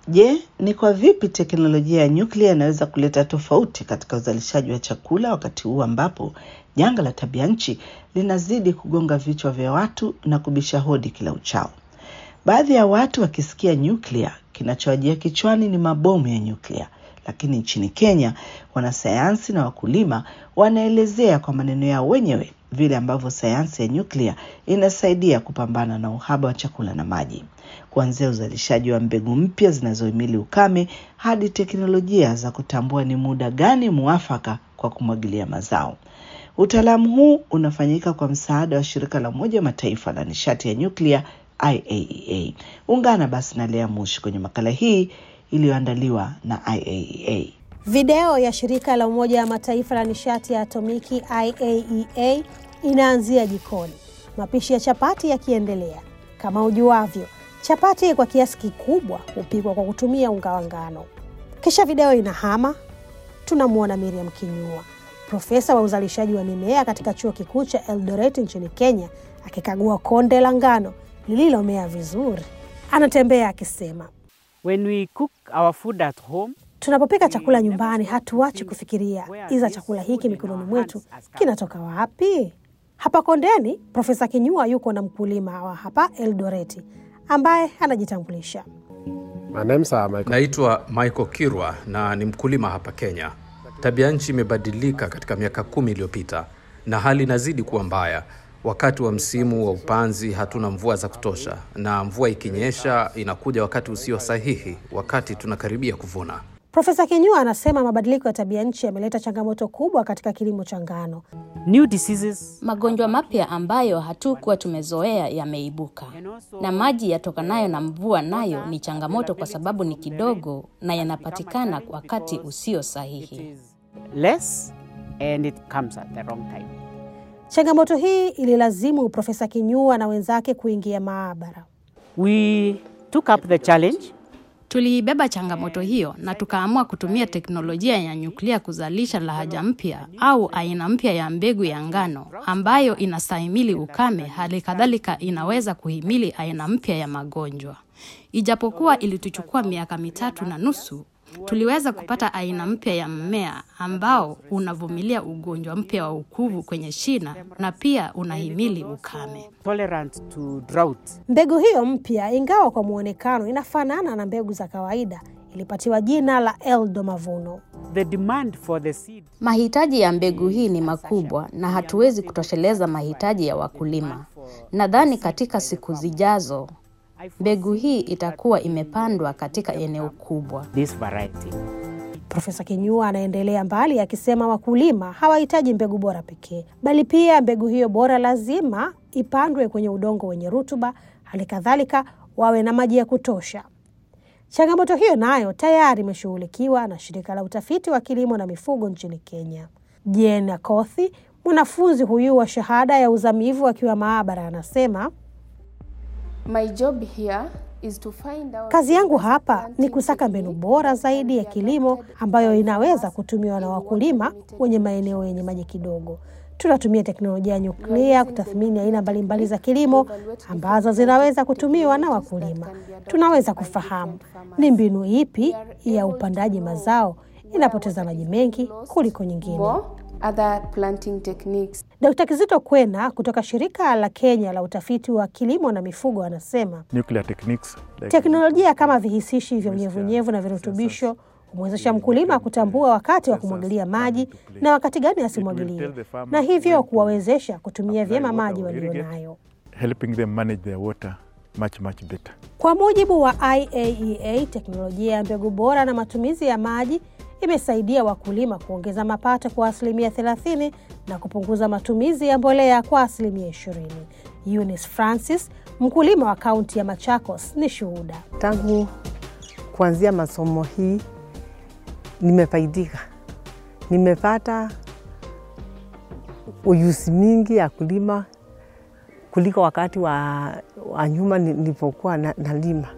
Je, ni kwa vipi teknolojia ya nyuklia inaweza kuleta tofauti katika uzalishaji wa chakula wakati huu ambapo janga la tabia nchi linazidi kugonga vichwa vya watu na kubisha hodi kila uchao? Baadhi ya watu wakisikia nyuklia, kinachowajia kichwani ni mabomu ya nyuklia, lakini nchini Kenya wanasayansi na wakulima wanaelezea kwa maneno yao wenyewe vile ambavyo sayansi ya nyuklia inasaidia kupambana na uhaba wa chakula na maji, kuanzia uzalishaji wa mbegu mpya zinazohimili ukame hadi teknolojia za kutambua ni muda gani muafaka kwa kumwagilia mazao. Utaalamu huu unafanyika kwa msaada wa shirika la Umoja wa Mataifa la nishati ya nyuklia IAEA. Ungana basi na Lea Mushi kwenye makala hii iliyoandaliwa na IAEA. Video ya shirika la Umoja wa Mataifa la nishati ya atomiki IAEA inaanzia jikoni, mapishi ya chapati yakiendelea. Kama ujuavyo, chapati kwa kiasi kikubwa hupikwa kwa kutumia unga wa ngano. Kisha video inahama, tunamwona Miriam Kinyua, profesa wa uzalishaji wa mimea katika chuo kikuu cha Eldoret nchini Kenya, akikagua konde la ngano lililomea vizuri. Anatembea akisema, When we cook our food at home, tunapopika chakula nyumbani hatuachi kufikiria, iza chakula hiki mikononi mwetu kinatoka wapi? Hapa kondeni, Profesa Kinyua yuko na mkulima wa hapa Eldoreti ambaye anajitambulisha. My name's uh, Michael. Naitwa Michael Kirwa na ni mkulima hapa Kenya. Tabia nchi imebadilika katika miaka kumi iliyopita na hali inazidi kuwa mbaya. Wakati wa msimu wa upanzi hatuna mvua za kutosha, na mvua ikinyesha inakuja wakati usio sahihi, wakati tunakaribia kuvuna. Profesa Kinyua anasema mabadiliko ya tabia nchi yameleta changamoto kubwa katika kilimo cha ngano. new diseases Magonjwa mapya ambayo hatukuwa tumezoea yameibuka, na maji yatokanayo na mvua nayo ni changamoto kwa sababu ni kidogo na yanapatikana wakati usio sahihi. less and it comes at the wrong time. Changamoto hii ililazimu Profesa Kinyua na wenzake kuingia maabara. We took up the challenge Tuliibeba changamoto hiyo na tukaamua kutumia teknolojia ya nyuklia kuzalisha lahaja mpya au aina mpya ya mbegu ya ngano ambayo inastahimili ukame, hali kadhalika inaweza kuhimili aina mpya ya magonjwa. Ijapokuwa ilituchukua miaka mitatu na nusu, tuliweza kupata aina mpya ya mmea ambao unavumilia ugonjwa mpya wa ukuvu kwenye shina na pia unahimili ukame. tolerant to drought. Mbegu hiyo mpya, ingawa kwa muonekano inafanana na mbegu za kawaida, ilipatiwa jina la Eldo Mavuno. The demand for the seed Mahitaji ya mbegu hii ni makubwa na hatuwezi kutosheleza mahitaji ya wakulima. Nadhani katika siku zijazo mbegu hii itakuwa imepandwa katika eneo kubwa. this variety. Profesa Kinyua anaendelea mbali akisema wakulima hawahitaji mbegu bora pekee, bali pia mbegu hiyo bora lazima ipandwe kwenye udongo wenye rutuba, hali kadhalika wawe na maji ya kutosha. Changamoto hiyo nayo tayari imeshughulikiwa na shirika la utafiti wa kilimo na mifugo nchini Kenya. Jen Akothi, mwanafunzi huyu wa shahada ya uzamivu akiwa maabara, anasema My job here is to find out Kazi yangu hapa ni kusaka mbinu bora zaidi ya kilimo ambayo inaweza kutumiwa na wakulima wenye maeneo yenye maji kidogo. Tunatumia teknolojia ya nyuklia kutathmini aina mbalimbali za kilimo ambazo zinaweza kutumiwa na wakulima. Tunaweza kufahamu ni mbinu ipi ya upandaji mazao inapoteza maji mengi kuliko nyingine. more other planting techniques. Dkt. Kizito Kwena kutoka shirika la Kenya la utafiti wa kilimo na mifugo anasema nuclear techniques like Teknolojia kama vihisishi vya unyevunyevu na virutubisho humwezesha mkulima kutambua wakati wa kumwagilia maji na wakati gani asimwagilie, na hivyo kuwawezesha kutumia vyema maji walionayo. helping them manage their water much much better Kwa mujibu wa IAEA, teknolojia ya mbegu bora na matumizi ya maji imesaidia wakulima kuongeza mapato kwa asilimia 30 na kupunguza matumizi ya mbolea kwa asilimia 20. Eunice Francis, mkulima wa kaunti ya Machakos, ni shuhuda. Tangu kuanzia masomo hii nimefaidika, nimepata ujuzi mingi ya kulima kuliko wakati wa, wa nyuma nilipokuwa na, nalima.